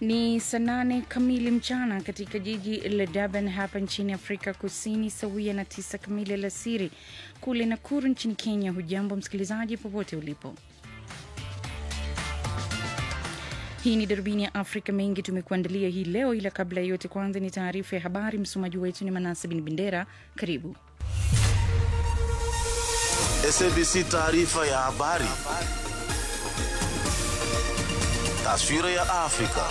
Ni saa nane kamili mchana katika jiji la Durban hapa nchini Afrika Kusini, sawia na tisa kamili alasiri kule Nakuru nchini Kenya. Hujambo msikilizaji, popote ulipo. Hii ni darubini ya Afrika. Mengi tumekuandalia hii leo, ila kabla ya yote, kwanza ni taarifa ya habari. Msomaji wetu ni Manase Bin Bendera. Karibu. SABC taarifa ya habari. Taswira ya Afrika.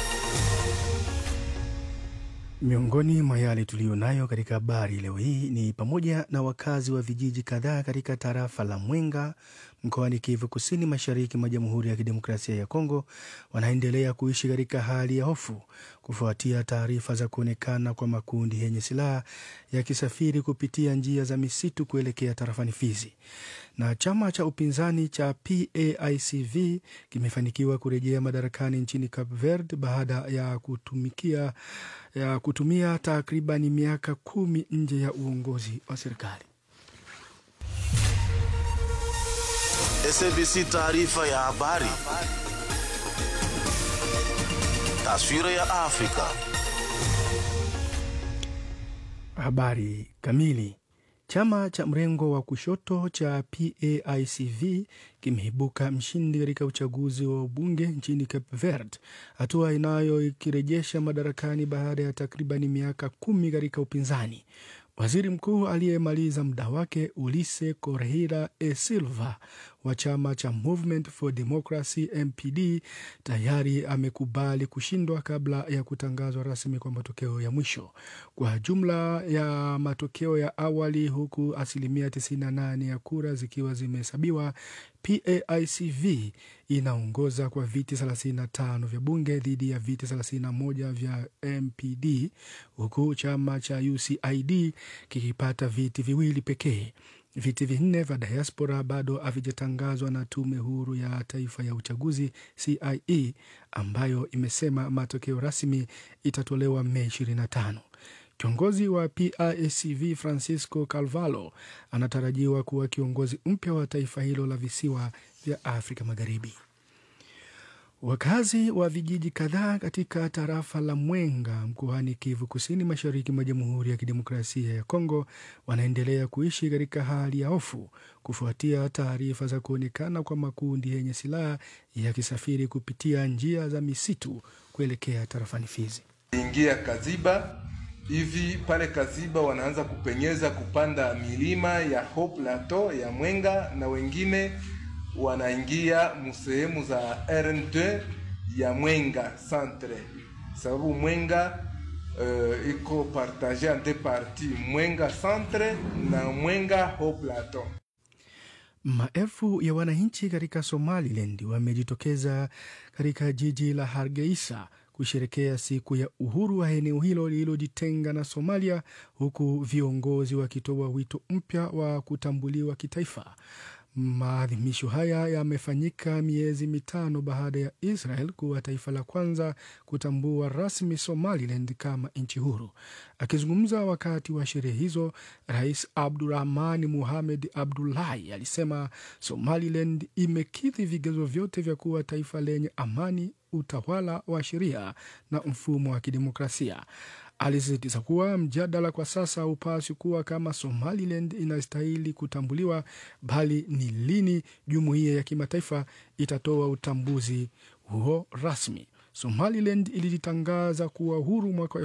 Miongoni mwa yale tuliyo nayo katika habari leo hii ni pamoja na wakazi wa vijiji kadhaa katika tarafa la Mwenga mkoani Kivu Kusini, mashariki mwa Jamhuri ya Kidemokrasia ya Kongo wanaendelea kuishi katika hali ya hofu kufuatia taarifa za kuonekana kwa makundi yenye silaha yakisafiri kupitia njia za misitu kuelekea tarafani Fizi. Na chama cha upinzani cha PAICV kimefanikiwa kurejea madarakani nchini Cape Verde baada ya kutumikia ya kutumia takribani miaka kumi nje ya uongozi wa serikali. SABC taarifa ya habari. Taswira ya Afrika. Habari kamili. Chama cha mrengo wa kushoto cha PAICV kimeibuka mshindi katika uchaguzi wa ubunge nchini Cape Verde, hatua inayoikirejesha madarakani baada ya takribani miaka kumi katika upinzani. Waziri mkuu aliyemaliza muda wake Ulise Correira e Silva wa chama cha Movement for Democracy MPD tayari amekubali kushindwa kabla ya kutangazwa rasmi kwa matokeo ya mwisho. Kwa jumla ya matokeo ya awali, huku asilimia 98 ya kura zikiwa zimehesabiwa, PAICV inaongoza kwa viti 35 vya bunge dhidi ya viti 31 vya MPD, huku chama cha UCID kikipata viti viwili pekee. Viti vinne vya diaspora bado havijatangazwa na Tume Huru ya Taifa ya Uchaguzi CIE, ambayo imesema matokeo rasmi itatolewa Mei 25. Kiongozi wa PAICV Francisco Calvalo anatarajiwa kuwa kiongozi mpya wa taifa hilo la visiwa vya Afrika Magharibi. Wakazi wa vijiji kadhaa katika tarafa la Mwenga mkoani Kivu Kusini, mashariki mwa Jamhuri ya Kidemokrasia ya Kongo wanaendelea kuishi katika hali ya hofu kufuatia taarifa za kuonekana kwa makundi yenye silaha yakisafiri kupitia njia za misitu kuelekea tarafani Fizi. ingia Kaziba hivi pale Kaziba wanaanza kupenyeza kupanda milima ya Haut Plateau ya Mwenga na wengine wanaingia msehemu za RN2 ya Mwenga centre, sababu Mwenga uh, iko partage en deux parties, Mwenga centre na Mwenga Haut Plateau. Maelfu ya wananchi katika Somaliland wamejitokeza katika jiji la Hargeisa kusherekea siku ya uhuru wa eneo hilo lililojitenga na Somalia, huku viongozi wakitoa wito mpya wa kutambuliwa kitaifa. Maadhimisho haya yamefanyika miezi mitano baada ya Israel kuwa taifa la kwanza kutambua rasmi Somaliland kama nchi huru. Akizungumza wakati wa sherehe hizo, Rais Abdurahmani Muhamed Abdullahi alisema Somaliland imekidhi vigezo vyote vya kuwa taifa lenye amani, utawala wa sheria na mfumo wa kidemokrasia. Alisisitiza kuwa mjadala kwa sasa haupaswi kuwa kama Somaliland inastahili kutambuliwa, bali ni lini jumuiya ya kimataifa itatoa utambuzi huo rasmi. Somaliland ilijitangaza kuwa huru mwaka wa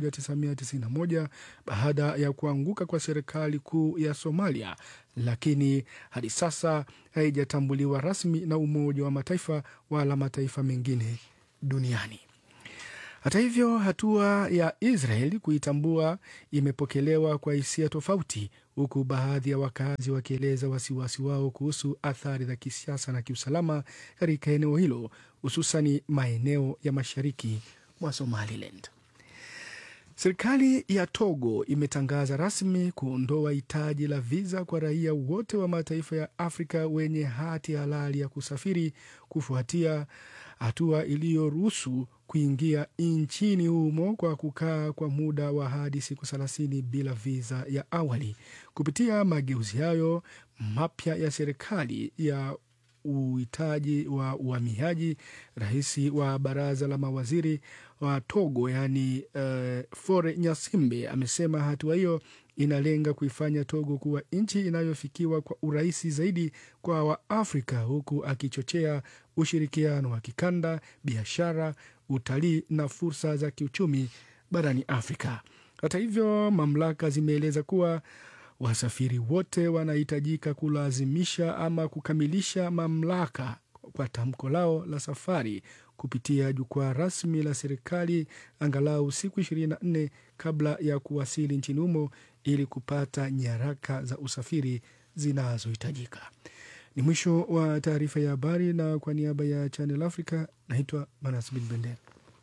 1991 baada ya kuanguka kwa serikali kuu ya Somalia, lakini hadi sasa haijatambuliwa rasmi na Umoja wa Mataifa wala mataifa mengine duniani. Hata hivyo, hatua ya Israel kuitambua imepokelewa kwa hisia tofauti, huku baadhi ya wakazi wakieleza wasiwasi wao kuhusu athari za kisiasa na kiusalama katika eneo hilo, hususani maeneo ya mashariki mwa Somaliland. Serikali ya Togo imetangaza rasmi kuondoa hitaji la viza kwa raia wote wa mataifa ya Afrika wenye hati halali ya kusafiri kufuatia hatua iliyoruhusu kuingia nchini humo kwa kukaa kwa muda wa hadi siku thelathini bila viza ya awali. Kupitia mageuzi hayo mapya ya serikali ya uhitaji wa uhamiaji, rais wa baraza la mawaziri wa Togo yaani uh, Fore Nyasimbe amesema hatua hiyo inalenga kuifanya Togo kuwa nchi inayofikiwa kwa urahisi zaidi kwa Waafrika, huku akichochea ushirikiano wa kikanda, biashara, utalii na fursa za kiuchumi barani Afrika. Hata hivyo, mamlaka zimeeleza kuwa wasafiri wote wanahitajika kulazimisha ama kukamilisha mamlaka kwa tamko lao la safari kupitia jukwaa rasmi la serikali angalau siku 24 kabla ya kuwasili nchini humo ili kupata nyaraka za usafiri zinazohitajika. Ni mwisho wa taarifa ya habari, na kwa niaba ya Channel Africa naitwa Manas Bin Bendera.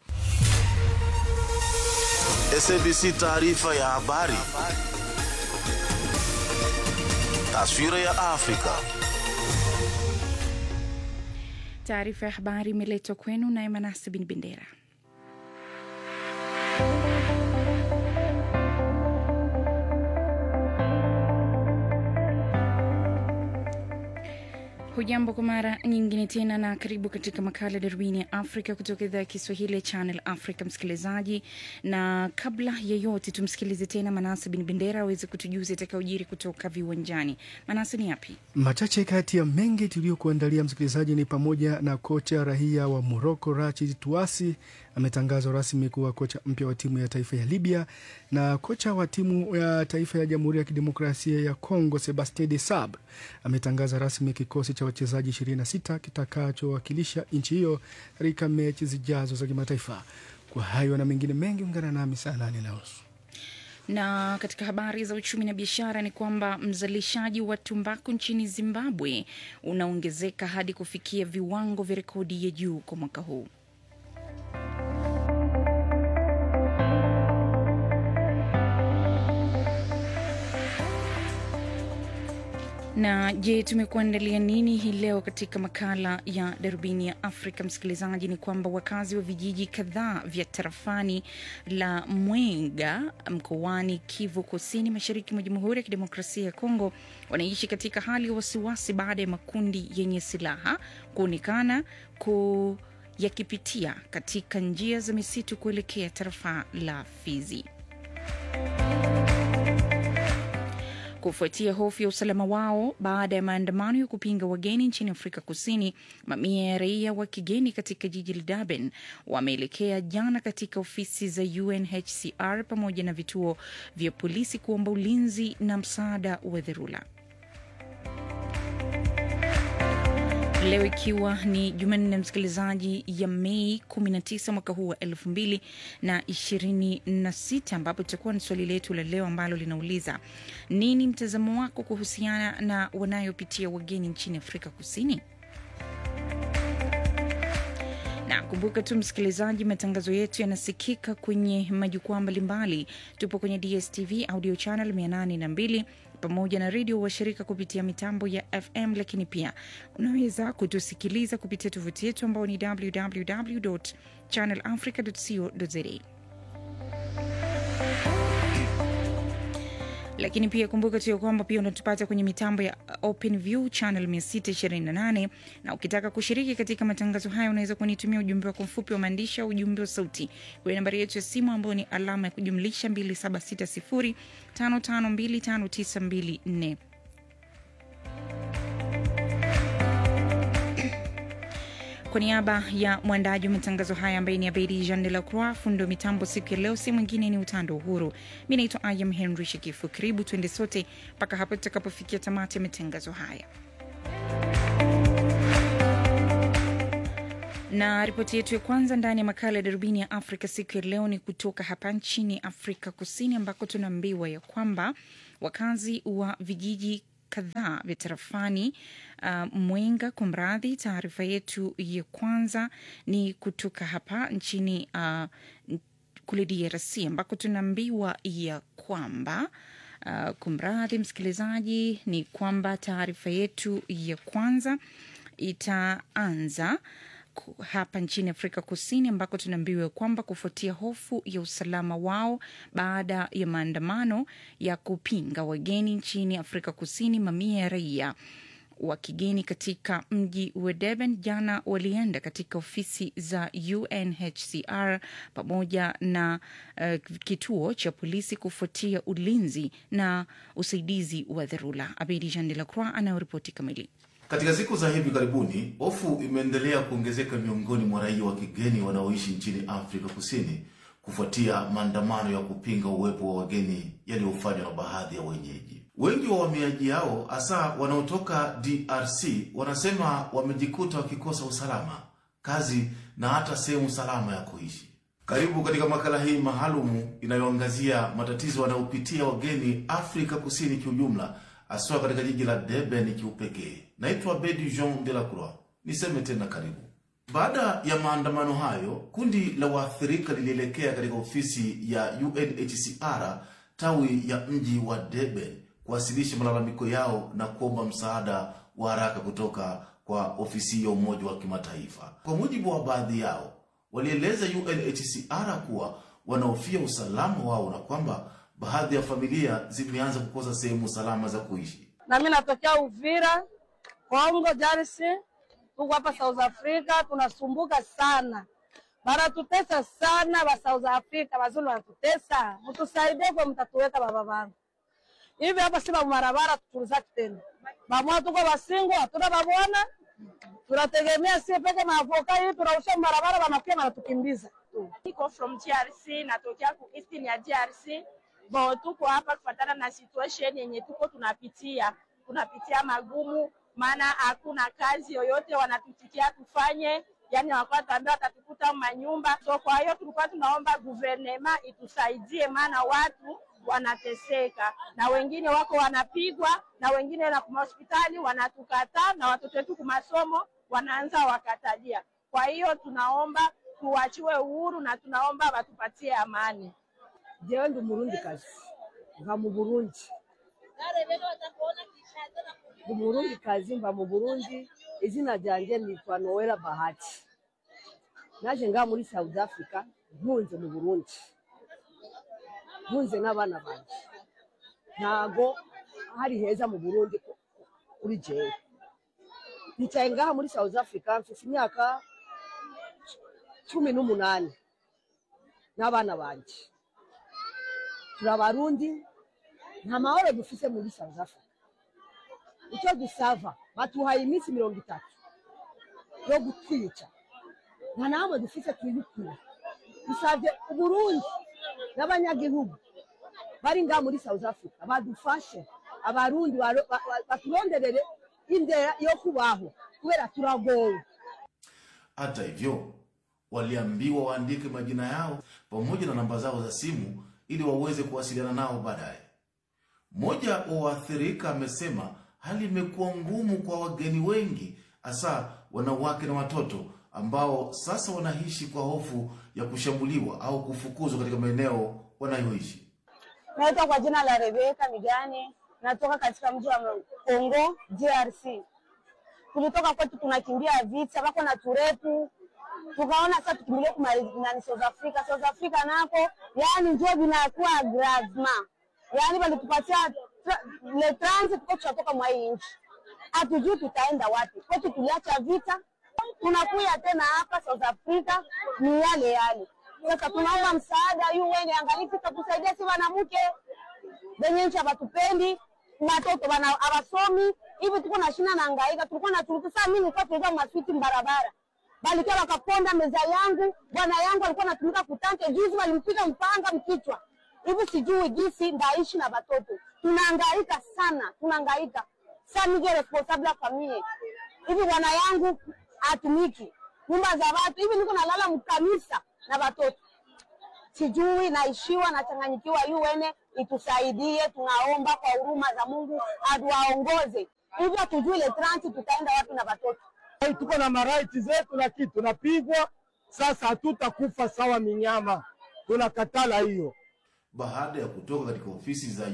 SABC taarifa ya habari. Taswira ya Afrika. Taarifa ya habari imeletwa kwenu naye Manase Bin Bendera. Hujambo kwa mara nyingine tena na karibu katika makala darubini ya Afrika kutoka idhaa ya Kiswahili ya Channel Africa, msikilizaji. Na kabla ya yote, tumsikilize tena Manase Bin Bendera aweze kutujuza itakayojiri kutoka viwanjani. Manase, ni yapi Machache kati ya mengi tuliyokuandalia msikilizaji ni pamoja na kocha rahia wa Moroko Rachid Tuasi ametangazwa rasmi kuwa kocha mpya wa timu ya taifa ya Libya, na kocha wa timu ya taifa ya Jamhuri ya Kidemokrasia ya Kongo Sebastien de Sab ametangaza rasmi kikosi cha wachezaji 26 kitakachowakilisha nchi hiyo katika mechi zijazo za kimataifa. Kwa hayo na mengine mengi, ungana nami saa nane na nusu. na katika habari za uchumi na biashara ni kwamba mzalishaji wa tumbaku nchini Zimbabwe unaongezeka hadi kufikia viwango vya rekodi ya juu kwa mwaka huu. Na je, tumekuandalia nini hii leo katika makala ya darubini ya Afrika? Msikilizaji, ni kwamba wakazi wa vijiji kadhaa vya tarafani la Mwenga mkoani Kivu Kusini, mashariki mwa Jamhuri ya Kidemokrasia ya Kongo wanaishi katika hali ya wasiwasi baada ya makundi yenye silaha kuonekana ku yakipitia katika njia za misitu kuelekea tarafa la Fizi. Kufuatia hofu ya usalama wao baada ya maandamano ya kupinga wageni nchini Afrika Kusini, mamia ya raia wa kigeni katika jiji la Durban wameelekea jana katika ofisi za UNHCR pamoja na vituo vya polisi kuomba ulinzi na msaada wa dharura. Leo ikiwa ni Jumanne, msikilizaji, ya Mei 19 mwaka huu wa 2026, ambapo tutakuwa na swali letu la leo ambalo linauliza nini mtazamo wako kuhusiana na wanayopitia wageni nchini Afrika Kusini? na kumbuka tu msikilizaji, matangazo yetu yanasikika kwenye majukwaa mbalimbali. Tupo kwenye DSTV audio channel 802 pamoja na redio washirika kupitia mitambo ya FM, lakini pia unaweza kutusikiliza kupitia tovuti yetu ambao ni www channel africa co za lakini pia kumbuka tu ya kwamba pia unatupata kwenye mitambo ya Open View channel 628 na ukitaka kushiriki katika matangazo haya unaweza kunitumia ujumbe wako mfupi wa maandishi au ujumbe wa sauti kwenye nambari yetu ya simu ambayo ni alama ya kujumlisha 2760552594. Kwa niaba ya mwandaji wa matangazo haya ambaye ni Abedi Jean de la Croix, fundo mitambo siku ya leo, si mwingine ni Utando Uhuru. Mi naitwa Ayam Henry Shikifu. Karibu tuende sote mpaka hapo tutakapofikia tamati ya matangazo haya. na ripoti yetu ya kwanza ndani ya makala ya darubini ya Afrika siku ya leo ni kutoka hapa nchini Afrika Kusini, ambako tunaambiwa ya kwamba wakazi wa vijiji kadhaa vya tarafani uh, Mwenga. Kumradhi, taarifa yetu ya kwanza ni kutoka hapa nchini uh, kule DRC ambako tunaambiwa ya kwamba uh, kumradhi msikilizaji, ni kwamba taarifa yetu ya kwanza itaanza hapa nchini Afrika Kusini ambako tunaambiwa kwamba kufuatia hofu ya usalama wao baada ya maandamano ya kupinga wageni nchini Afrika Kusini, mamia ya raia wa kigeni katika mji wa Durban jana walienda katika ofisi za UNHCR pamoja na uh, kituo cha polisi kufuatia ulinzi na usaidizi wa dharura. Abedi Jean de la Croix anayoripoti kamili. Katika siku za hivi karibuni, hofu imeendelea kuongezeka miongoni mwa raia wa kigeni wanaoishi nchini Afrika Kusini kufuatia maandamano ya kupinga uwepo wa wageni yaliyofanywa na baadhi ya wenyeji. Wengi wa wahamiaji hao hasa wanaotoka DRC wanasema wamejikuta wakikosa usalama, kazi na hata sehemu salama ya kuishi. Karibu katika makala hii maalumu inayoangazia matatizo wanayopitia wageni Afrika Kusini kiujumla, haswa katika jiji la Durban kiupekee. Naitwa Bedi Jean de la Croix. Niseme tena karibu. Baada ya maandamano hayo, kundi la waathirika lilielekea katika ofisi ya UNHCR tawi ya mji wa Durban kuwasilisha malalamiko yao na kuomba msaada wa haraka kutoka kwa ofisi ya Umoja wa Kimataifa. Kwa mujibu wa baadhi yao, walieleza UNHCR kuwa wanahofia usalama wao na kwamba baadhi ya familia zimeanza kukosa sehemu salama za kuishi. na mimi natokea Uvira, Kongo DRC. Tuko hapa South Africa, tunasumbuka sana, banatutesa sana ba South Africa, bazulu wanatutesa. Mtusaidie kwa mtatuweka baba bangu hivi hapa, si babarabara tutulizaki tena bamwa, tuko basingo, hatuna babwana, tunategemea sie peke na avoka hii, tunausha barabara, banakuya banatukimbiza Niko from DRC, natokea ku eastern ya DRC. Bo, tuko hapa kufatana na situation yenye tuko tunapitia, tunapitia magumu, maana hakuna kazi yoyote wanatutikia tufanye, yani wakuwa tuambia watatukuta manyumba. So kwa hiyo tulikuwa tunaomba guvernema itusaidie, maana watu wanateseka na wengine wako wanapigwa na wengine na kuma hospitali wanatukataa na watoto wetu kumasomo wanaanza wakatalia. Kwa hiyo tunaomba tuwachiwe uhuru na tunaomba watupatie amani. jewe ndi murundi kazi mva mu Burundi ndi murundi kazi mva mu Burundi izina ryanje nitwa Noela Bahati naje ngaha muri South Africa mpunze mu Burundi mpunze n'abana banje ntago hari heza mu Burundi ku- ku- kuri jewe nicaye ngaha muri South Africa mfise imyaka cumi n'umunani n'abana banje turi abarundi nta mahoro dufise muri South Africa icyo dusava batuhaye iminsi mirongo itatu yo gutwica nta namwe dufise twibikira dusavye uburundi n'abanyagihugu bari ngaha muri South Africa badufashe abarundi baro- ba- ba- baturonderere indera yo kubaho kubera turagowe Hata hivyo, waliambiwa waandike majina yao pamoja na namba zao za simu ili waweze kuwasiliana nao baadaye. Mmoja wa waathirika amesema hali imekuwa ngumu kwa wageni wengi, hasa wanawake na watoto ambao sasa wanaishi kwa hofu ya kushambuliwa au kufukuzwa katika maeneo wanayoishi. Naitwa kwa jina la Rebeka Migani, natoka katika mji wa Kongo DRC. Tulitoka kwetu tunakimbia vita, wako na turepu, tukaona sasa tukimbilie kumarinani South Africa. South Africa nako yani ndio vinakuwa gravement, yani walitupatia tra- le transit kwa tutatoka mwa hii nchi, hatujui tutaenda wapi. Kwetu tuliacha vita, tunakuya tena hapa South Africa ni yale yale. Sasa tunaomba msaada UN angalifu tatusaidia, si wanamke venye nchi hawatupendi, watoto bana hawasomi hivi, tuko na shina na hangaika, tulikuwa na turutu. Sasa mimi nilikuwa tuweza maswiti mbarabara, balikia wakaponda meza yangu, bwana yangu alikuwa anatumika kutanke, juzi walimpiga mpanga mkichwa hivi, sijui jinsi ndaishi na watoto, tunahangaika sana, tunahangaika sasa. Mimi responsable ya familia hivi, bwana yangu atumiki nyumba za watu hivi, niko nalala mkanisa na watoto sijui naishiwa nachanganyikiwa. UN itusaidie, tunaomba kwa huruma za Mungu atuwaongoze hivyo, hatujui ile transi tutaenda wapi na watoto. Hey, tuko na maraiti zetu na kitu tunapigwa sasa, hatutakufa sawa minyama, tunakatala hiyo. Baada ya kutoka katika ofisi za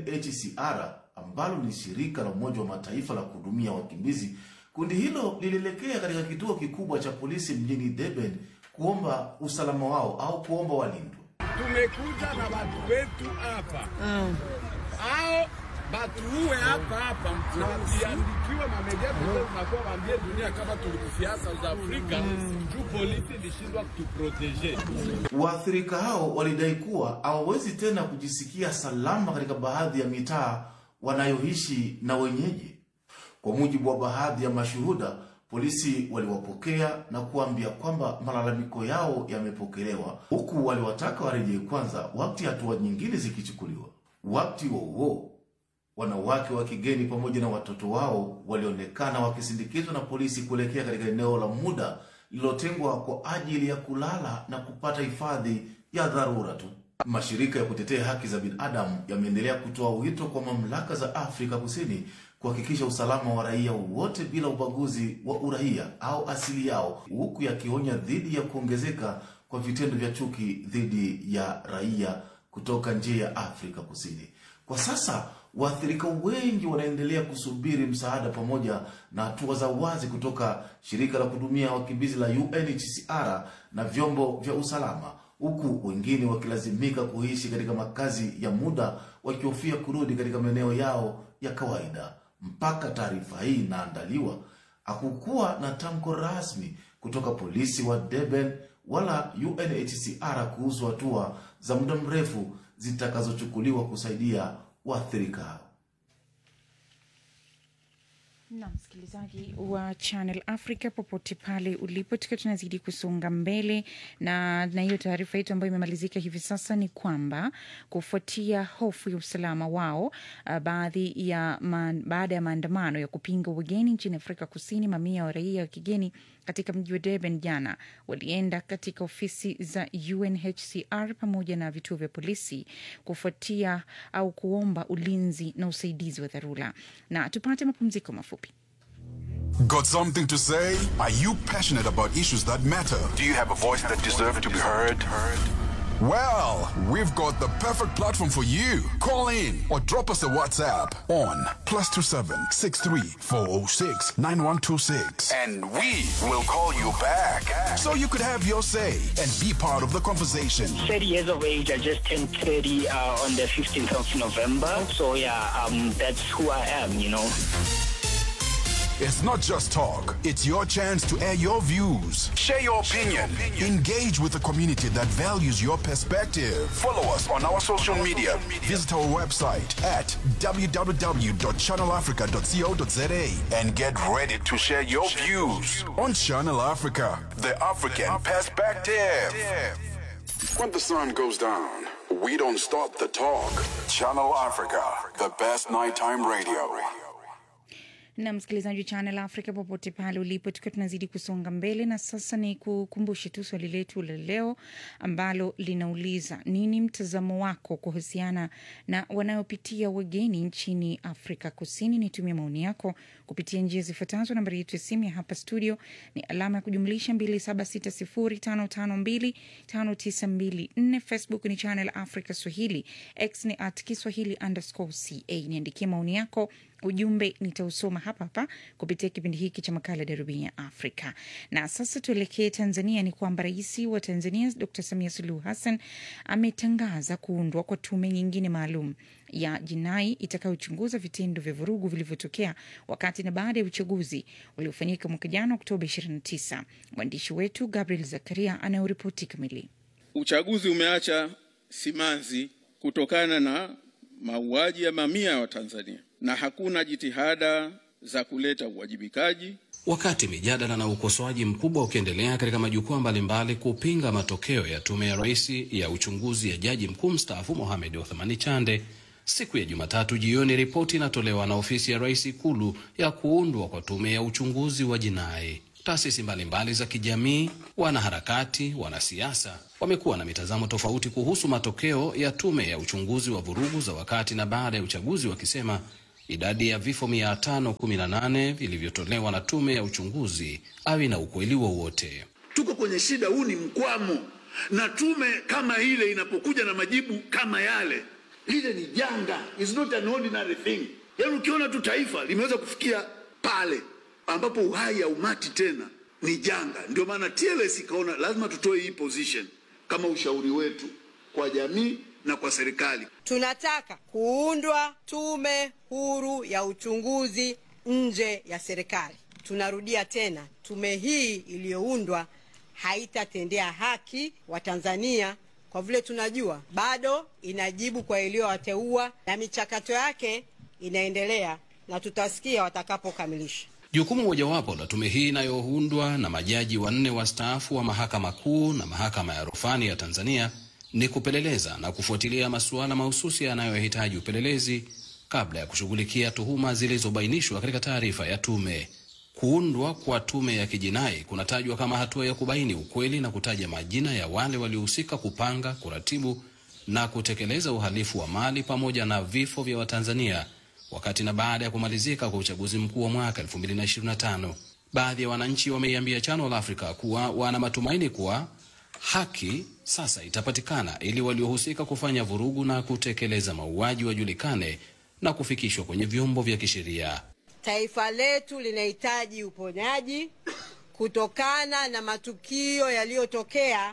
UNHCR ambalo ni shirika la Umoja wa Mataifa la kuhudumia wakimbizi, kundi hilo lilielekea katika kituo kikubwa cha polisi mjini Durban kuomba usalama wao au kuomba walindwe. Tumekuja na watu wetu hapa hao batuue hapa hapa na viandikiwe mamedia zote zinakuwa waambie dunia kama tulikufia South Africa juu polisi ilishindwa kutuproteje. Waathirika hao walidai kuwa hawawezi tena kujisikia salama katika baadhi ya mitaa wanayoishi na wenyeji. Kwa mujibu wa baadhi ya mashuhuda, polisi waliwapokea na kuambia kwamba malalamiko yao yamepokelewa, huku waliwataka warejee kwanza wakati hatua nyingine zikichukuliwa. Wakati huo huo, wanawake wa kigeni pamoja na watoto wao walionekana wakisindikizwa na polisi kuelekea katika eneo la muda lililotengwa kwa ajili ya kulala na kupata hifadhi ya dharura tu. Mashirika ya kutetea haki za binadamu yameendelea kutoa wito kwa mamlaka za Afrika Kusini kuhakikisha usalama wa raia wote bila ubaguzi wa uraia au asili yao, huku yakionya dhidi ya kuongezeka kwa vitendo vya chuki dhidi ya raia kutoka nje ya Afrika Kusini. Kwa sasa waathirika wengi wanaendelea kusubiri msaada pamoja na hatua za wazi kutoka shirika la kuhudumia wakimbizi la UNHCR na vyombo vya usalama, huku wengine wakilazimika kuishi katika makazi ya muda wakihofia kurudi katika maeneo yao ya kawaida. Mpaka taarifa hii inaandaliwa, hakukuwa na tamko rasmi kutoka polisi wa Durban wala UNHCR kuhusu hatua za muda mrefu zitakazochukuliwa kusaidia waathirika hao. na msikilizaji wa Channel Africa popote pale ulipo, tukiwa tunazidi kusonga mbele na na hiyo taarifa yetu ambayo imemalizika hivi sasa ni kwamba kufuatia hofu ya usalama wao, uh, baadhi ya man, baada ya maandamano ya kupinga ugeni nchini Afrika Kusini, mamia wa raia wa kigeni katika mji wa Durban jana walienda katika ofisi za UNHCR pamoja na vituo vya polisi kufuatia au kuomba ulinzi na usaidizi wa dharura. Na tupate mapumziko mafupi. Got something to say? Are you passionate about issues that matter? Do you have a voice that deserves to be heard? Well, we've got the perfect platform for you. Call in or drop us a WhatsApp on plus two seven six three four zero six nine one two six, And we will call you back. so you could have your say and be part of the conversation. 30 years of age. I just turned 30 uh, on the 15th of November. So yeah, um, that's who I am, you know. It's not just talk; it's your chance to air your views. Share your opinion. Engage with the community that values your perspective. Follow us on our social media. Visit our website at www.channelafrica.co.za And get ready to share your views. on Channel Africa. The African Perspective. When the sun goes down, we don't stop the talk. Channel Africa, the best nighttime radio. na msikilizaji wa Channel Africa popote pale ulipo, tukiwa tunazidi kusonga mbele, na sasa ni kukumbushe tu swali letu la leo ambalo linauliza nini mtazamo wako kuhusiana na wanayopitia wageni nchini Afrika Kusini. Nitumie maoni yako kupitia njia zifuatazo. Nambari yetu ya simu ya hapa studio ni alama ya kujumlisha 276055259254. Facebook ni Channel Africa Swahili, X ni at Kiswahili underscore ca. Niandikie maoni yako ujumbe nitausoma hapa hapa kupitia kipindi hiki cha makala darubini ya Afrika. Na sasa tuelekee Tanzania. Ni kwamba rais wa Tanzania Dr Samia Suluhu Hassan ametangaza kuundwa kwa tume nyingine maalum ya jinai itakayochunguza vitendo vya vurugu vilivyotokea wakati na baada ya uchaguzi uliofanyika mwaka jana Oktoba 29. Mwandishi wetu Gabriel Zakaria anayoripoti kamili. Uchaguzi umeacha simanzi kutokana na mauaji ya mamia ya Watanzania na hakuna jitihada za kuleta uwajibikaji. Wakati mijadala na ukosoaji mkubwa ukiendelea katika majukwaa mbalimbali kupinga matokeo ya tume ya rais ya uchunguzi ya jaji mkuu mstaafu Mohamed Othmani Chande, siku ya Jumatatu jioni ripoti inatolewa na ofisi ya rais Ikulu ya kuundwa kwa tume ya uchunguzi wa jinai. Taasisi mbalimbali za kijamii, wanaharakati, wanasiasa wamekuwa na mitazamo tofauti kuhusu matokeo ya tume ya uchunguzi wa vurugu za wakati na baada ya uchaguzi, wakisema idadi ya vifo 518 vilivyotolewa na tume ya uchunguzi havina ukweli wowote. Tuko kwenye shida, huu ni mkwamo, na tume kama ile inapokuja na majibu kama yale, lile ni janga, is not an ordinary thing. Yaani ukiona tu taifa limeweza kufikia pale ambapo uhai haumati tena, ni janga. Ndio maana TLS ikaona lazima tutoe hii position kama ushauri wetu kwa jamii na kwa serikali. Tunataka kuundwa tume huru ya uchunguzi nje ya serikali. Tunarudia tena, tume hii iliyoundwa haitatendea haki Watanzania kwa vile tunajua bado inajibu kwa iliyowateua na michakato yake inaendelea, na tutasikia watakapokamilisha. Jukumu mojawapo la tume hii inayoundwa na majaji wanne wastaafu wa mahakama kuu na mahakama ya rufani ya Tanzania ni kupeleleza na kufuatilia masuala mahususi yanayohitaji upelelezi kabla ya kushughulikia tuhuma zilizobainishwa katika taarifa ya tume. Kuundwa kwa tume ya kijinai kunatajwa kama hatua ya kubaini ukweli na kutaja majina ya wale waliohusika kupanga, kuratibu na kutekeleza uhalifu wa mali pamoja na vifo vya Watanzania wakati na baada ya kumalizika kwa uchaguzi mkuu wa mwaka 2025. Baadhi ya wananchi wameiambia Channel Africa kuwa wana matumaini kuwa haki sasa itapatikana ili waliohusika kufanya vurugu na kutekeleza mauaji wajulikane na kufikishwa kwenye vyombo vya kisheria. Taifa letu linahitaji uponyaji kutokana na matukio yaliyotokea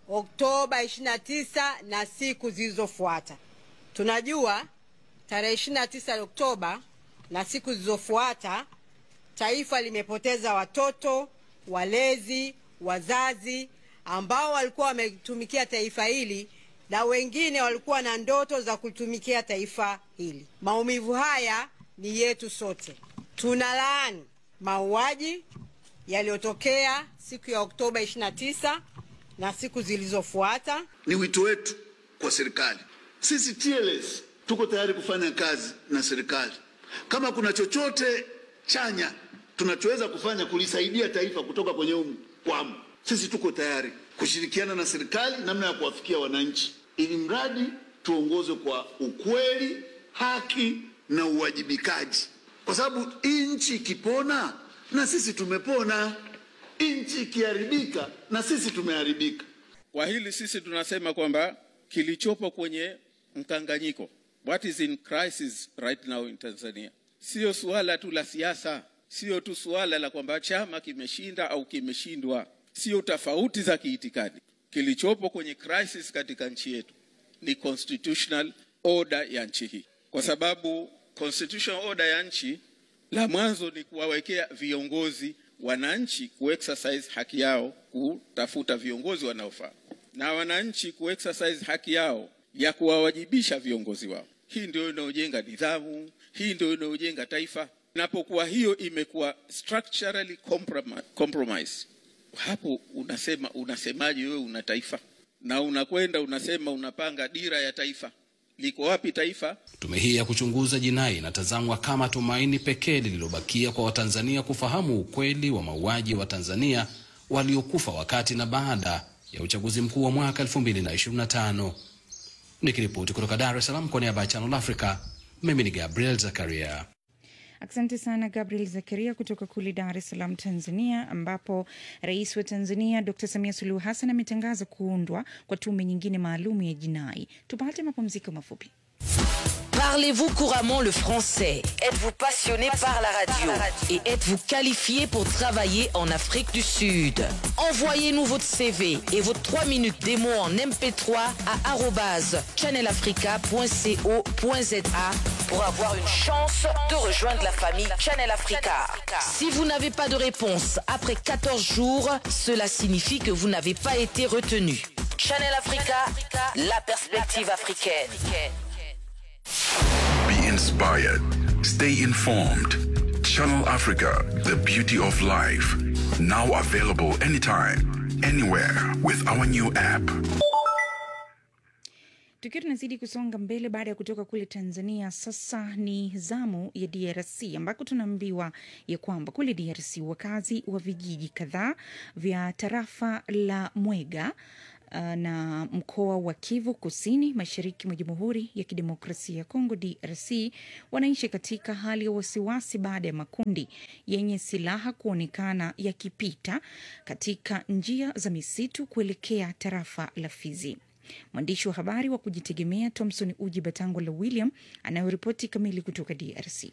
Oktoba 29 na siku zilizofuata. Tunajua tarehe 29 Oktoba na siku zilizofuata taifa limepoteza watoto, walezi, wazazi ambao walikuwa wametumikia taifa hili na wengine walikuwa na ndoto za kutumikia taifa hili. Maumivu haya ni yetu sote. Tunalaani mauaji yaliyotokea siku ya Oktoba 29 na siku zilizofuata. Ni wito wetu kwa serikali. Sisi TLS tuko tayari kufanya kazi na serikali. Kama kuna chochote chanya tunachoweza kufanya kulisaidia taifa kutoka kwenye huu mkwamo, sisi tuko tayari kushirikiana na serikali namna ya kuwafikia wananchi, ili mradi tuongozwe kwa ukweli, haki na uwajibikaji, kwa sababu hii nchi ikipona na sisi tumepona, nchi ikiharibika na sisi tumeharibika. Kwa hili sisi tunasema kwamba kilichopo kwenye mkanganyiko, what is in crisis right now in Tanzania, sio suala tu la siasa, sio tu suala la kwamba chama kimeshinda au kimeshindwa, sio tofauti za kiitikadi. Kilichopo kwenye crisis katika nchi yetu ni constitutional order ya nchi hii, kwa sababu constitutional order ya nchi la mwanzo ni kuwawekea viongozi wananchi kuexercise haki yao kutafuta viongozi wanaofaa na wananchi kuexercise haki yao ya kuwawajibisha viongozi wao. Hii ndio inayojenga nidhamu, hii ndio inayojenga taifa. Inapokuwa hiyo imekuwa structurally compromi- compromise, hapo unasema unasemaje wewe una taifa na unakwenda unasema unapanga dira ya taifa. Liko wapi taifa? Tume hii ya kuchunguza jinai inatazamwa kama tumaini pekee lililobakia kwa Watanzania kufahamu ukweli wa mauaji ya Watanzania waliokufa wakati na baada ya uchaguzi mkuu wa mwaka 2025. Nikiripoti kutoka Dar es Salaam kwa niaba ya Channel Africa, mimi ni Gabriel Zakaria. Asante sana Gabriel Zakaria kutoka kule Dar es Salaam, Tanzania, ambapo rais wa Tanzania Dr Samia Suluhu Hassan ametangaza kuundwa kwa tume nyingine maalum ya jinai. Tupate mapumziko mafupi. Parlez-vous couramment le français Êtes-vous passionné par la radio Et êtes-vous qualifié pour travailler en Afrique du Sud Envoyez-nous votre CV et vos 3 minutes démo en MP3 à arobase channelafrica.co.za pour avoir une chance de rejoindre la famille Channel Africa. Si vous n'avez pas de réponse après 14 jours, cela signifie que vous n'avez pas été retenu. Channel Africa, la perspective africaine. Be inspired. Stay informed. Channel Africa, the beauty of life. Now available anytime, anywhere with our new app. Tukiwa tunazidi kusonga mbele baada ya kutoka kule Tanzania, sasa ni zamu ya DRC ambako tunaambiwa ya kwamba kule DRC wakazi wa vijiji kadhaa vya tarafa la Mwega uh, na mkoa wa Kivu Kusini, mashariki mwa Jamhuri ya Kidemokrasia ya Kongo DRC wanaishi katika hali ya wasiwasi baada ya makundi yenye silaha kuonekana yakipita katika njia za misitu kuelekea tarafa la Fizi. Mwandishi wa habari wa kujitegemea Thomson Uji Batango la William anayoripoti kamili kutoka DRC.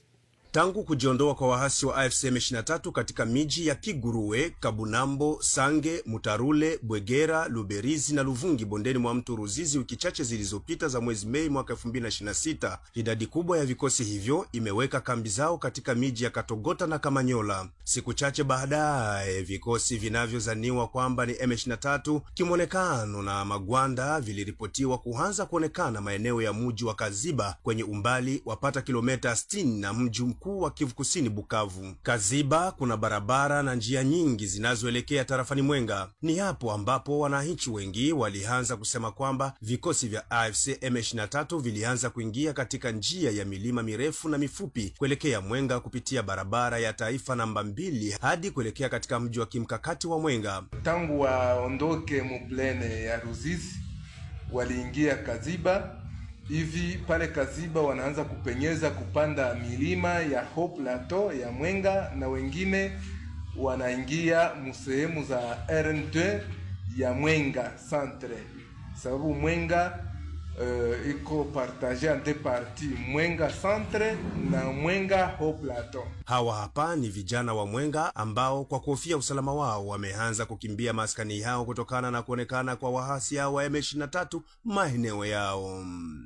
Tangu kujiondoa kwa waasi wa AFC M23 katika miji ya Kiguruwe, Kabunambo, Sange, Mutarule, Bwegera, Luberizi na Luvungi bondeni mwa mto Ruzizi wiki chache zilizopita za mwezi Mei mwaka 2026, idadi kubwa ya vikosi hivyo imeweka kambi zao katika miji ya Katogota na Kamanyola. Siku chache baadaye, vikosi vinavyozaniwa kwamba ni M23 kimwonekano na magwanda viliripotiwa kuanza kuonekana maeneo ya mji wa Kaziba kwenye umbali wapata kilomita 60 na mji mkuu wa Kivu Kusini, Bukavu. Kaziba kuna barabara na njia nyingi zinazoelekea tarafani Mwenga. Ni hapo ambapo wananchi wengi walianza kusema kwamba vikosi vya AFC M23 vilianza kuingia katika njia ya milima mirefu na mifupi kuelekea Mwenga kupitia barabara ya taifa namba mbili hadi kuelekea katika mji wa kimkakati wa Mwenga. Tangu waondoke muplene ya Ruzizi waliingia Kaziba hivi pale Kaziba wanaanza kupenyeza kupanda milima ya Haut Plateau ya Mwenga, na wengine wanaingia musehemu za RN2 ya Mwenga centre, sababu Mwenga uh, iko partage en deux parties, Mwenga centre na Mwenga Haut Plateau. Hawa hapa ni vijana wa Mwenga ambao kwa kuhofia usalama wao wameanza kukimbia maskani yao kutokana na kuonekana kwa wahasi hao wa M23 maeneo yao.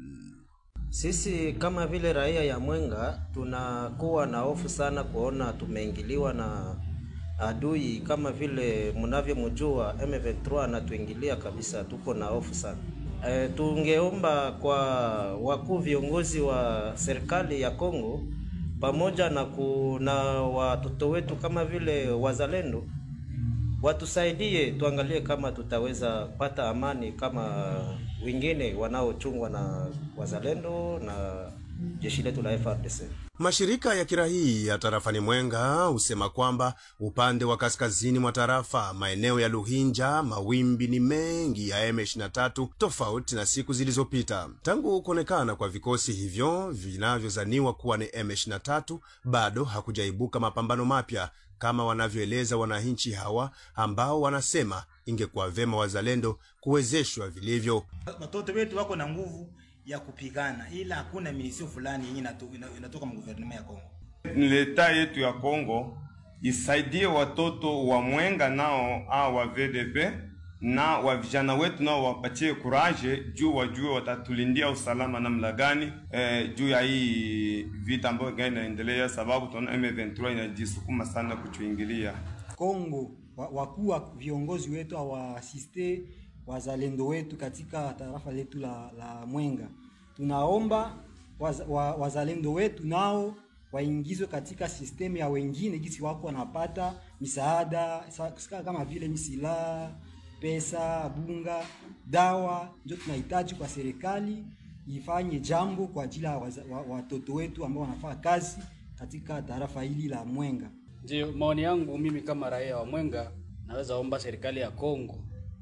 Sisi kama vile raia ya Mwenga tunakuwa na hofu sana kuona tumeingiliwa na adui kama vile mnavyomjua M23 anatuingilia kabisa, tuko na hofu sana. E, tungeomba kwa wakuu viongozi wa serikali ya Kongo pamoja na kuna watoto wetu kama vile wazalendo watusaidie, tuangalie kama tutaweza pata amani kama wengine wanaochungwa na wazalendo na jeshi letu la FARDC. Mashirika ya kiraia ya tarafani Mwenga husema kwamba upande wa kaskazini mwa tarafa, maeneo ya Luhinja, mawimbi ni mengi ya M23 tofauti na siku zilizopita. Tangu kuonekana kwa vikosi hivyo vinavyozaniwa kuwa ni M23, bado hakujaibuka mapambano mapya kama wanavyoeleza wananchi hawa ambao wanasema ingekuwa vema wazalendo kuwezeshwa vilivyo. Watoto wetu wako na nguvu ya kupigana, ila hakuna minisio fulani yenye inatoka mguvernema ya Kongo. Leta yetu ya Kongo isaidie watoto wa Mwenga nao au wa VDP na wa vijana wetu nao wapatie kuraje juu wajue watatulindia usalama namna gani, eh, juu ya hii vita ambayo gani inaendelea, sababu tunaona M23 inajisukuma sana kutuingilia Kongo. Wakuu wa viongozi wetu awaasiste wazalendo wetu katika tarafa letu la, la Mwenga. Tunaomba waz, wa, wazalendo wetu nao waingizwe katika sistemu ya wengine gisi wako wanapata misaada kama vile misilaha, pesa, bunga, dawa. Ndio tunahitaji kwa serikali ifanye jambo kwa ajili ya watoto wetu ambao wanafanya kazi katika tarafa hili la Mwenga. Ndio maoni yangu mimi kama raia wa Mwenga, naweza omba serikali ya Kongo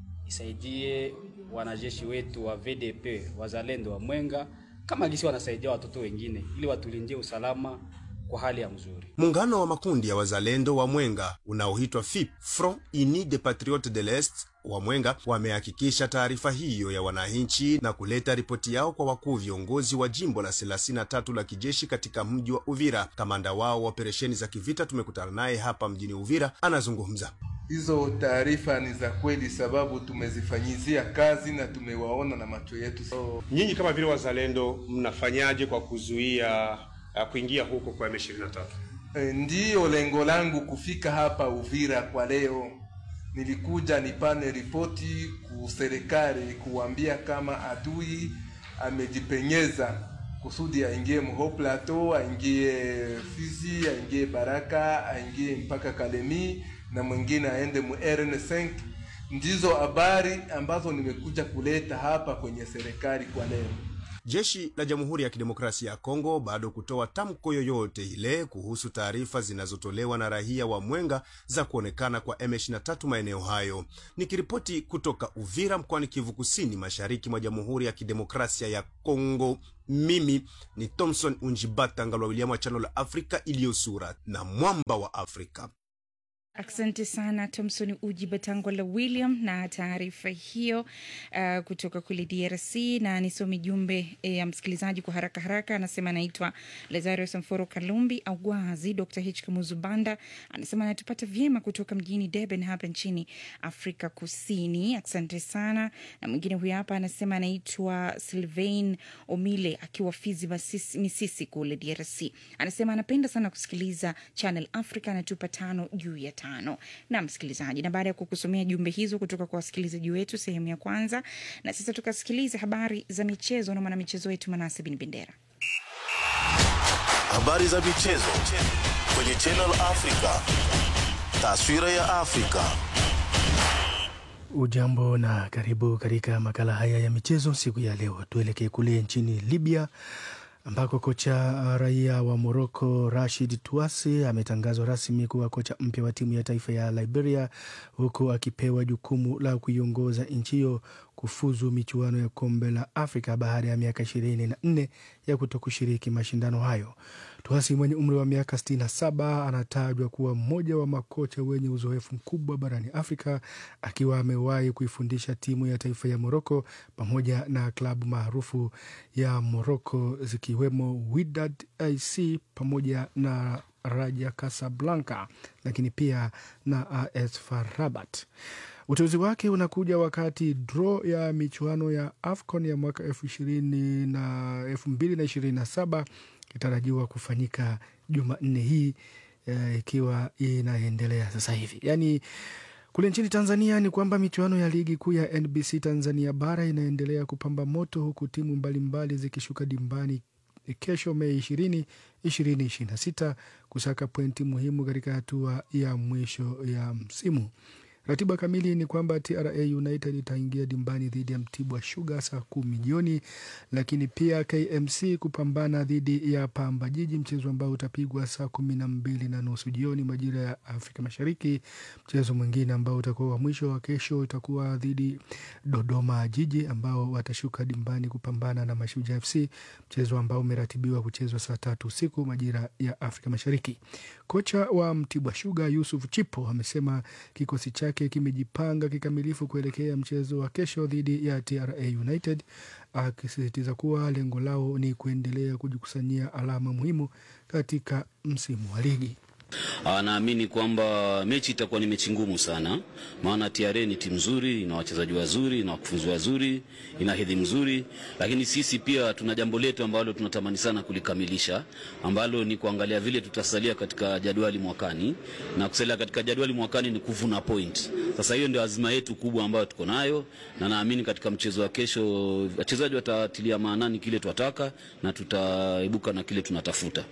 isaidie wanajeshi wetu wa VDP wazalendo wa Mwenga kama gisi wanasaidia watoto wengine ili watulindie usalama kwa hali ya mzuri. Muungano wa makundi ya wazalendo wa Mwenga unaoitwa FIP, Front Uni des Patriotes de l'Est wa Mwenga wamehakikisha taarifa hiyo ya wananchi na kuleta ripoti yao kwa wakuu viongozi wa jimbo la 33 la kijeshi katika mji wa Uvira. Kamanda wao wa operesheni za kivita tumekutana naye hapa mjini Uvira, anazungumza. Hizo taarifa ni za kweli, sababu tumezifanyizia kazi na tumewaona na macho yetu. So, nyinyi kama vile wazalendo mnafanyaje kwa kuzuia uh, kuingia huko kwa M23? E, ndiyo lengo langu kufika hapa Uvira kwa leo. Nilikuja nipane ripoti ku serikali kuambia kama adui amejipenyeza kusudi aingie Mho Plateau, aingie Fizi, aingie Baraka, aingie mpaka Kalemi na mwingine aende mu RN5. Ndizo habari ambazo nimekuja kuleta hapa kwenye serikali kwa leo. Jeshi la Jamhuri ya Kidemokrasia ya Kongo bado kutoa tamko yoyote ile kuhusu taarifa zinazotolewa na raia wa Mwenga za kuonekana kwa M23 maeneo hayo. Nikiripoti kutoka Uvira mkoani Kivu Kusini, mashariki mwa Jamhuri ya Kidemokrasia ya Kongo, mimi ni Thomson Unjibata Ngalwa William wa Channel Afrika iliyo sura na mwamba wa Afrika. Asante sana Thomson Uji Batangwa la William na taarifa hiyo uh, kutoka kule DRC. Na nisome jumbe ya msikilizaji kwa haraka haraka. Anasema anaitwa Lazario Samforo Kalumbi Augwazi. Dr H Kamuzubanda anasema anatupata vyema kutoka mjini Durban hapa nchini Afrika Kusini. Asante sana. Na mwingine huyu hapa anasema anaitwa Sylvain Omile akiwa Fizi Masisi, Misisi kule DRC. Anasema anapenda sana kusikiliza Channel Africa, anatupa tano juu ya tano. Na msikilizaji, na baada ya kukusomea jumbe hizo kutoka kwa wasikilizaji wetu sehemu ya kwanza, na sasa tukasikiliza habari za michezo na mwanamichezo wetu Manase Bin Bendera. Habari za michezo kwenye Channel Africa. Taswira ya Afrika. Ujambo na karibu katika makala haya ya michezo siku ya leo. Tuelekee kule nchini Libya ambako kocha raia wa Moroko Rashid Tuasi ametangazwa rasmi kuwa kocha mpya wa timu ya taifa ya Liberia, huku akipewa jukumu la kuiongoza nchi hiyo kufuzu michuano ya kombe la Afrika baada ya miaka ishirini na nne ya kuto kushiriki mashindano hayo. Tuasi mwenye umri wa miaka 67 anatajwa kuwa mmoja wa makocha wenye uzoefu mkubwa barani Afrika, akiwa amewahi kuifundisha timu ya taifa ya Moroko pamoja na klabu maarufu ya Moroko zikiwemo Wydad AC pamoja na Raja Casablanca, lakini pia na AS FAR Rabat. Uteuzi wake unakuja wakati draw ya michuano ya AFCON ya mwaka elfu ishirini na elfu mbili na ishirini na saba ikitarajiwa kufanyika Jumanne hii ikiwa inaendelea sasa hivi. Yaani kule nchini Tanzania ni kwamba michuano ya ligi kuu ya NBC Tanzania bara inaendelea kupamba moto huku timu mbalimbali zikishuka dimbani kesho Mei ishirini ishirini ishirini na sita kusaka pointi muhimu katika hatua ya mwisho ya msimu. Ratiba kamili ni kwamba TRA United itaingia dimbani dhidi ya Mtibwa Sugar saa kumi jioni, lakini pia KMC kupambana dhidi ya Pamba Jiji, mchezo ambao utapigwa saa kumi na mbili na nusu jioni majira ya Afrika Mashariki. Mchezo mwingine ambao utakuwa wa mwisho wa kesho utakuwa dhidi Dodoma Jiji ambao watashuka dimbani kupambana na Mashujaa FC, mchezo ambao umeratibiwa kuchezwa saa tatu usiku majira ya Afrika Mashariki. Kocha wa Mtibwa Sugar Yusuf Chipo amesema kikosi chake kimejipanga kikamilifu kuelekea mchezo wa kesho dhidi ya TRA United, akisisitiza kuwa lengo lao ni kuendelea kujikusanyia alama muhimu katika msimu wa ligi. Naamini kwamba mechi itakuwa ni mechi ngumu sana, maana TRA ni timu nzuri, ina wachezaji wazuri, ina wakufunzi wazuri, ina hedhi mzuri, lakini sisi pia tuna jambo letu ambalo tunatamani sana kulikamilisha, ambalo ni kuangalia vile tutasalia katika jadwali mwakani, na kusalia katika jadwali mwakani ni kuvuna point. Sasa hiyo ndio azima yetu kubwa ambayo tuko nayo, na naamini katika mchezo wa kesho wachezaji watatilia maanani kile twataka na tutaibuka na kile tunatafuta.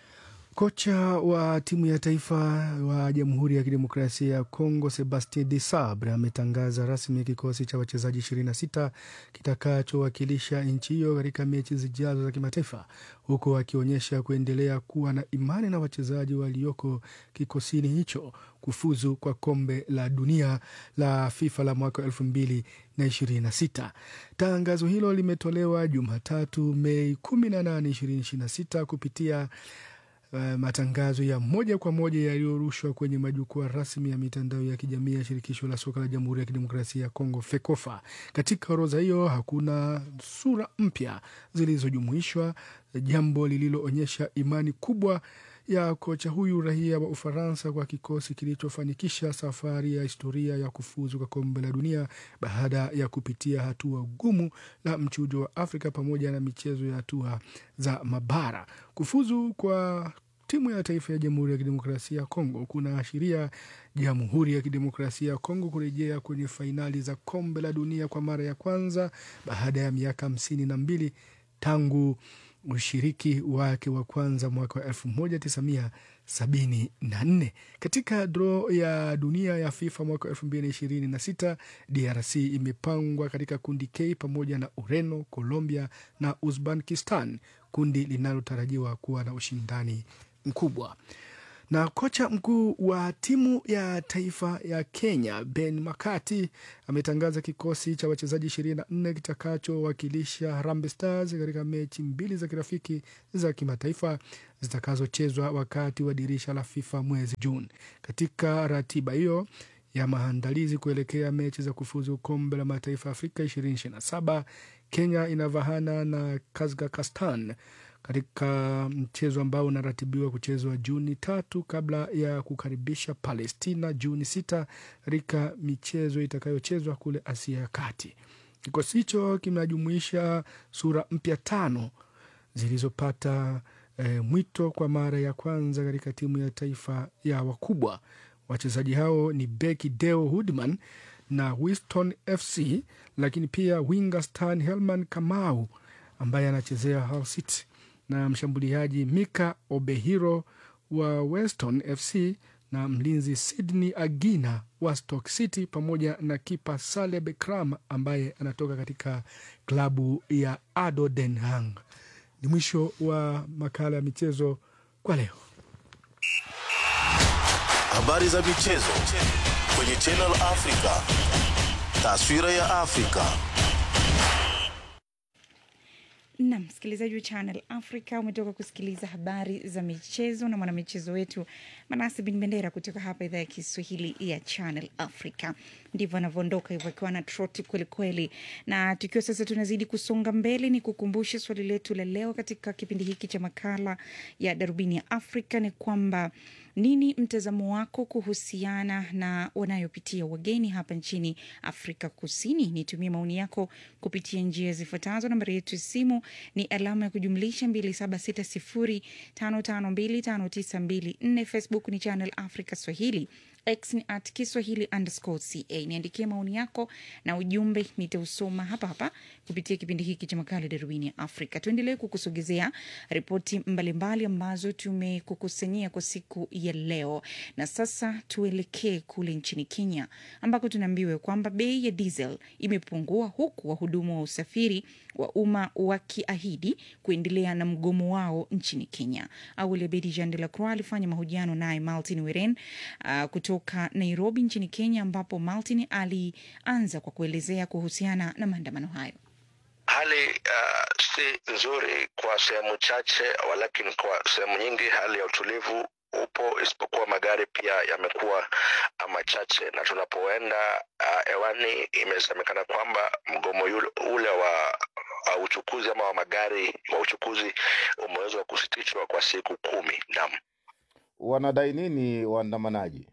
Kocha wa timu ya taifa wa Jamhuri ya Kidemokrasia ya Kongo Sebastien de Sabre ametangaza rasmi kikosi cha wachezaji 26 kitakachowakilisha nchi hiyo katika mechi zijazo za kimataifa, huku akionyesha kuendelea kuwa na imani na wachezaji walioko kikosini hicho kufuzu kwa kombe la dunia la FIFA la mwaka elfu mbili na ishirini na sita. Tangazo hilo limetolewa Jumatatu Mei 18, 2026 kupitia Uh, matangazo ya moja kwa moja yaliyorushwa kwenye majukwaa rasmi ya mitandao ya kijamii ya shirikisho la soka la Jamhuri ya Kidemokrasia ya Kongo FEKOFA. Katika orodha hiyo hakuna sura mpya zilizojumuishwa, jambo lililoonyesha imani kubwa ya kocha huyu raia wa Ufaransa kwa kikosi kilichofanikisha safari ya historia ya kufuzu kwa kombe la dunia baada ya kupitia hatua gumu la mchujo wa Afrika pamoja na michezo ya hatua za mabara. Kufuzu kwa timu ya taifa ya Jamhuri ya Kidemokrasia ya Kongo kunaashiria Jamhuri ya Kidemokrasia ya Kongo kurejea kwenye fainali za kombe la dunia kwa mara ya kwanza baada ya miaka hamsini na mbili tangu ushiriki wake wa kwanza mwaka wa elfu moja tisa mia sabini na nne. Katika draw ya dunia ya FIFA mwaka elfu mbili na ishirini na sita DRC imepangwa katika kundi K pamoja na Ureno, Colombia na Uzbekistan, kundi linalotarajiwa kuwa na ushindani mkubwa Na kocha mkuu wa timu ya taifa ya Kenya Ben Makati ametangaza kikosi cha wachezaji 24 kitakachowakilisha Harambee Stars katika mechi mbili za kirafiki za kimataifa zitakazochezwa wakati wa dirisha la FIFA mwezi Juni. Katika ratiba hiyo ya maandalizi kuelekea mechi za kufuzu kombe la mataifa Afrika 2027 Kenya inavahana na Kazakhstan katika mchezo ambao unaratibiwa kuchezwa Juni tatu kabla ya kukaribisha Palestina Juni sita katika michezo itakayochezwa kule Asia ya Kati. Kikosi hicho kinajumuisha sura mpya tano zilizopata e, mwito kwa mara ya kwanza katika timu ya taifa ya wakubwa. Wachezaji hao ni beki Deo Hudman na Winston FC, lakini pia winga Stan Helman Kamau ambaye anachezea Hull City na mshambuliaji Mika Obehiro wa Weston FC na mlinzi Sydney Agina wa Stoke City pamoja na kipa Saleh Bekram ambaye anatoka katika klabu ya Ado Den Haag. Ni mwisho wa makala ya michezo kwa leo. Habari za michezo kwenye Channel Africa. Taswira ya Afrika. na msikilizaji wa Channel Africa umetoka kusikiliza habari za michezo na mwanamichezo wetu Manase Bin Bendera kutoka hapa idhaa ya Kiswahili ya Channel Africa. Ndivyo anavyoondoka hivyo akiwa na troti kwelikweli. Na tukiwa sasa tunazidi kusonga mbele, ni kukumbushe swali letu la leo katika kipindi hiki cha makala ya Darubini ya Afrika ni kwamba nini mtazamo wako kuhusiana na wanayopitia wageni hapa nchini Afrika Kusini? Nitumie maoni yako kupitia njia zifuatazo. Nambari yetu ya simu ni alama ya kujumlisha 276055259254. Facebook ni Channel Africa Swahili. X ni at Kiswahili underscore ca. Niandikie maoni yako na ujumbe, nitausoma hapa hapa kupitia kipindi hiki cha makala Darubini ya Afrika. Tuendelee kukusogezea ripoti mbalimbali ambazo tumekukusanyia kwa siku ya leo, na sasa tuelekee kule nchini Kenya ambako tunaambiwa kwamba bei ya diesel imepungua huku wahudumu wa usafiri wa umma wakiahidi kuendelea na mgomo wao nchini Kenya. Awali Abedi Jean de la Croix alifanya mahojiano naye Martin Weren uh, kutoka Nairobi nchini Kenya, ambapo Martin alianza kwa kuelezea kuhusiana na maandamano hayo. Hali uh, si nzuri kwa sehemu chache, walakini kwa sehemu nyingi hali ya utulivu upo, isipokuwa magari pia yamekuwa machache, na tunapoenda hewani uh, imesemekana kwamba mgomo yule, ule wa uh, uchukuzi ama wa magari wa uchukuzi umeweza kusitishwa kwa siku kumi. Naam. Wanadai nini waandamanaji?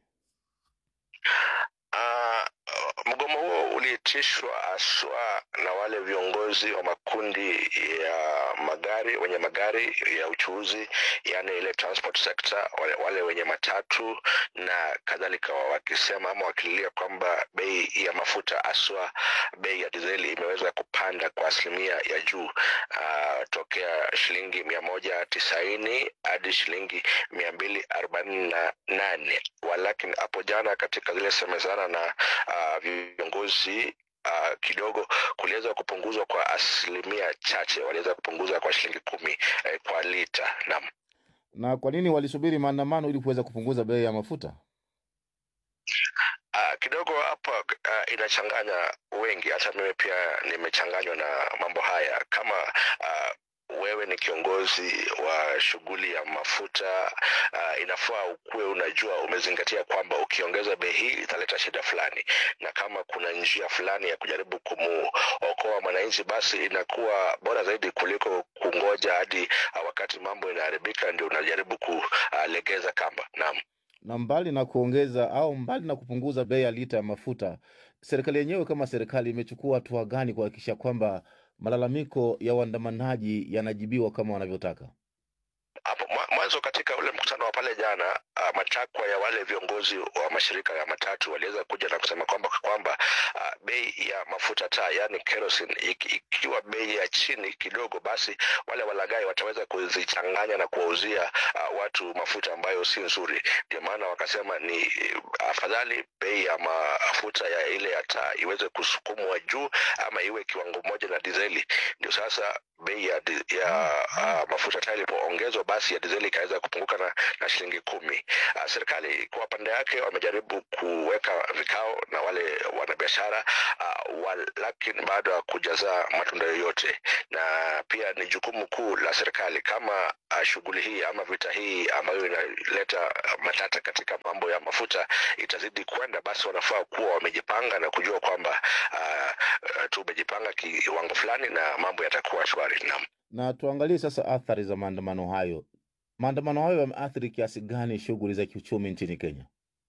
Uh, mgomo huo uliitishwa haswa na wale viongozi wa makundi ya magari wenye magari ya uchuuzi, yani ile transport sector, wale, wale wenye matatu na kadhalika, wakisema ama wakililia kwamba bei ya mafuta haswa bei ya dizeli imeweza kupanda kwa asilimia ya juu uh, tokea shilingi mia moja tisaini hadi shilingi mia mbili arobaini na nane walakini hapo jana katika zile semezana na uh, viongozi uh, kidogo kuliweza kupunguzwa kwa asilimia chache, waliweza kupunguza kwa shilingi kumi eh, kwa lita. Naam. Na kwa nini walisubiri maandamano ili kuweza kupunguza bei ya mafuta? Uh, kidogo hapa uh, inachanganya wengi, hata mimi pia nimechanganywa na mambo haya kama uh, wewe ni kiongozi wa shughuli ya mafuta uh, inafaa ukuwe unajua umezingatia kwamba ukiongeza bei hii italeta shida fulani, na kama kuna njia fulani ya kujaribu kumuokoa mwananchi, basi inakuwa bora zaidi kuliko kungoja hadi uh, wakati mambo inaharibika ndio unajaribu kulegeza kamba. Naam. Na mbali na kuongeza au mbali na kupunguza bei ya lita ya mafuta, serikali yenyewe kama serikali imechukua hatua gani kuhakikisha kwamba malalamiko ya waandamanaji yanajibiwa kama wanavyotaka? Hapo mwanzo katika ule mkutano wa pale jana, uh, matakwa ya wale viongozi wa mashirika ya matatu waliweza kuja na kusema kwamba kwamba uh, bei ya mafuta taa, yani kerosene, ikiwa bei ya chini kidogo, basi wale walagai wataweza kuzichanganya na kuwauzia uh, watu mafuta ambayo si nzuri. Ndio maana wakasema ni afadhali bei ya mafuta ya ile ya taa iweze kusukumwa juu ama iwe kiwango moja na dizeli. Ndio sasa bei ya, di- ya uh, mafuta taa ilipoongezwa basi ya dizeli ikaweza kupunguka na, na shilingi kumi. Uh, serikali kwa pande yake wamejaribu kuweka vikao na wale wanabiashara uh, wa, lakini bado hakujaza matunda yoyote, na pia ni jukumu kuu la serikali kama uh, shughuli hii ama vita hii ambayo inaleta uh, matata katika mambo ya mafuta itazidi kwenda, basi wanafaa kuwa wamejipanga na kujua kwamba uh, uh, tumejipanga kiwango fulani na mambo yatakuwa shwari. Naam. Na tuangalie sasa athari za maandamano hayo. Maandamano hayo yameathiri kiasi gani shughuli za kiuchumi nchini Kenya?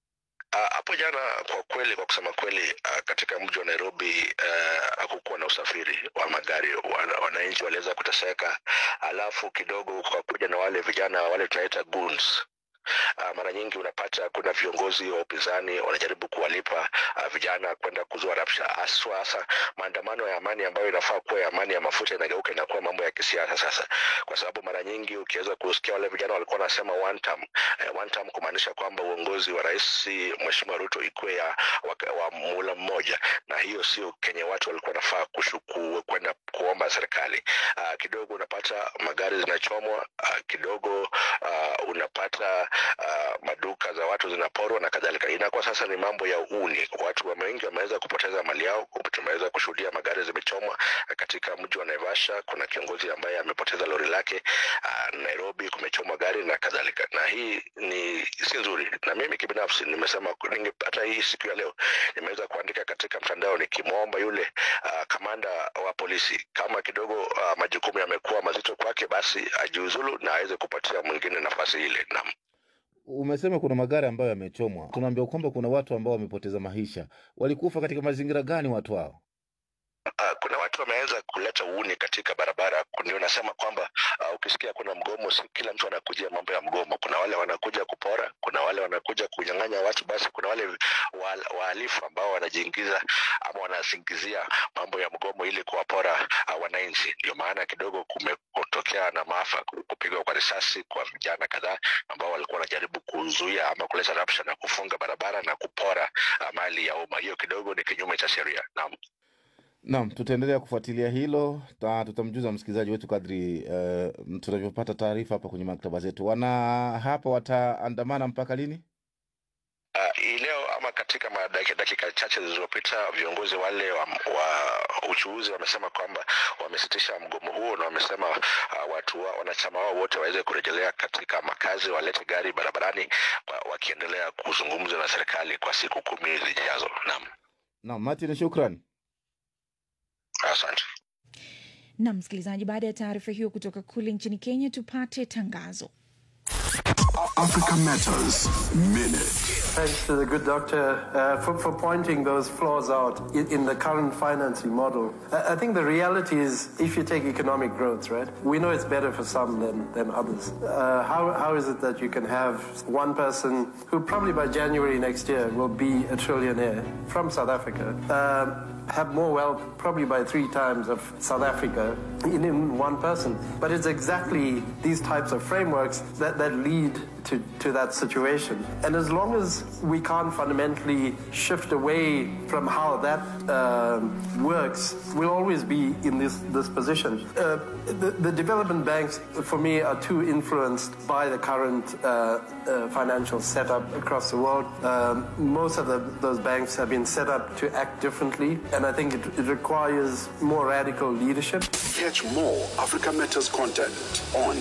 Ah, hapo jana kwa kweli, kwa kusema kweli, ah, katika mji wa Nairobi ah, hakukuwa na usafiri wa magari. Wana- Wananchi waliweza kuteseka, alafu kidogo kwa kuja na wale vijana wale tunaita goons Uh, mara nyingi unapata kuna viongozi wa upinzani wanajaribu kuwalipa uh, vijana kwenda kuzua rabsha, haswa hasa maandamano ya amani ambayo inafaa kuwa ya amani ya mafuta inageuka inakuwa mambo ya kisiasa sasa, kwa sababu mara nyingi ukiweza kusikia wale vijana walikuwa wanasema one term, eh, one term kumaanisha kwamba uongozi wa rais Mheshimiwa Ruto ikuwe ya wa, wa muhula mmoja, na hiyo sio kenye watu walikuwa wanafaa kushuku kwenda kuomba serikali. Uh, kidogo unapata magari zinachomwa, uh, kidogo uh, unapata uh, maduka za watu zinaporwa na kadhalika. Inakuwa sasa ni mambo ya uni, watu wa wengi wameweza kupoteza mali yao. Tumeweza kushuhudia magari zimechomwa katika mji wa Naivasha. Kuna kiongozi ambaye amepoteza lori lake. Uh, Nairobi kumechomwa gari na kadhalika, na hii ni si nzuri. Na mimi kibinafsi nimesema ninge, hata hii siku ya leo nimeweza kuandika katika mtandao nikimwomba yule uh, kamanda wa polisi kama kidogo uh, majukumu yamekuwa mazito kwake, basi ajiuzulu na aweze kupatia mwingine nafasi ile. Naam. Umesema kuna magari ambayo yamechomwa, tunaambiwa kwamba kuna watu ambao wamepoteza maisha. Walikufa katika mazingira gani watu hao? Uh, kuna watu wameweza kuleta uuni katika barabara. Ndio nasema kwamba uh, ukisikia kuna mgomo, si kila mtu anakuja mambo ya mgomo. Kuna wale wanakuja kupora, kuna wale wanakuja kunyang'anya watu, basi kuna wale wa- wahalifu ambao wanajiingiza ama wanasingizia mambo ya mgomo ili kuwapora uh, wananchi. Ndio maana kidogo kumetokea na maafa, kupigwa kwa risasi kwa vijana kadhaa ambao walikuwa wanajaribu kuzuia ama kuleta rabsha na kufunga barabara na kupora uh, mali ya umma. Hiyo kidogo ni kinyume cha sheria. Naam. Naam, tutaendelea kufuatilia hilo ta, tutamjuza msikilizaji wetu kadri uh, tunavyopata taarifa hapa kwenye maktaba zetu. Wana hapa wataandamana mpaka lini? Uh, hii leo ama katika madaki- dakika chache zilizopita viongozi wale wa, wa uchuuzi wamesema kwamba wamesitisha mgomo huo na wamesema uh, watu wa, wanachama wao wote waweze kurejelea katika makazi, walete gari barabarani wa, wakiendelea kuzungumza na serikali kwa siku kumi zijazo. Naam, Naam, Martin, shukran. asante. Na msikilizaji, baada ya taarifa hiyo kutoka kule nchini Kenya, tupate tangazo. Africa Matters Minute. Thanks to the good doctor uh, for, for pointing those flaws out in, in the current financing model. I, I think the reality is, if you take economic growth, right, we know it's better for some than, than others. Uh, how, how is it that you can have one person who probably by January next year will be a trillionaire from South Africa, um, have more wealth probably by three times of South Africa in, in one person? But it's exactly these types of frameworks that, that lead to, to that situation. And as long as we can't fundamentally shift away from how that um, works, we'll always be in this, this position. Uh, the, the development banks, for me, are too influenced by the current uh, uh, financial setup across the world. Um, most of the, those banks have been set up to act differently, and I think it, it requires more radical leadership. Catch more Africa Matters content on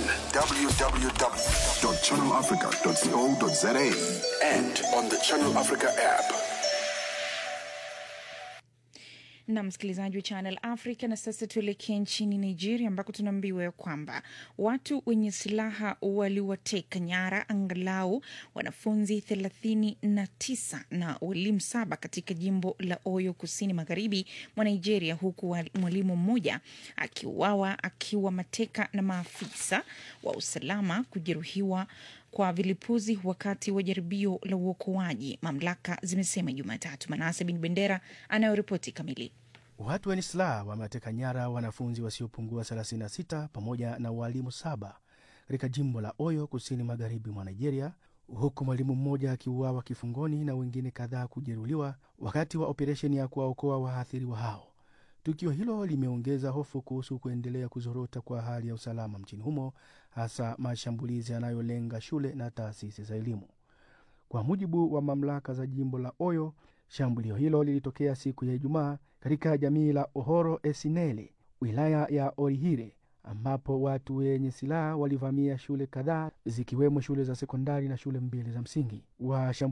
www.channelafrica.co.za and on the Channel Africa app. na msikilizaji wa Channel Africa. Na sasa tuelekee nchini Nigeria ambako tunaambiwa ya kwamba watu wenye silaha waliwateka nyara angalau wanafunzi thelathini na tisa na walimu saba katika jimbo la Oyo kusini magharibi mwa Nigeria, huku wa- mwalimu mmoja akiuawa akiwa mateka na maafisa wa usalama kujeruhiwa kwa vilipuzi wakati wa jaribio la uokoaji, mamlaka zimesema Jumatatu. Manase Bin Bendera anayoripoti kamili. Watu wenye silaha wamewateka nyara wanafunzi wasiopungua 36 pamoja na waalimu saba katika jimbo la Oyo kusini magharibi mwa Nigeria, huku mwalimu mmoja akiuawa kifungoni na wengine kadhaa kujeruhiwa wakati wa operesheni ya kuwaokoa waathiriwa hao. Tukio hilo limeongeza hofu kuhusu kuendelea kuzorota kwa hali ya usalama mchini humo, hasa mashambulizi yanayolenga shule na taasisi za elimu. Kwa mujibu wa mamlaka za jimbo la Oyo, shambulio hilo lilitokea siku ya Ijumaa katika jamii la Ohoro Esinele, wilaya ya Orihire, ambapo watu wenye silaha walivamia shule kadhaa zikiwemo shule za sekondari na shule mbili za msingi.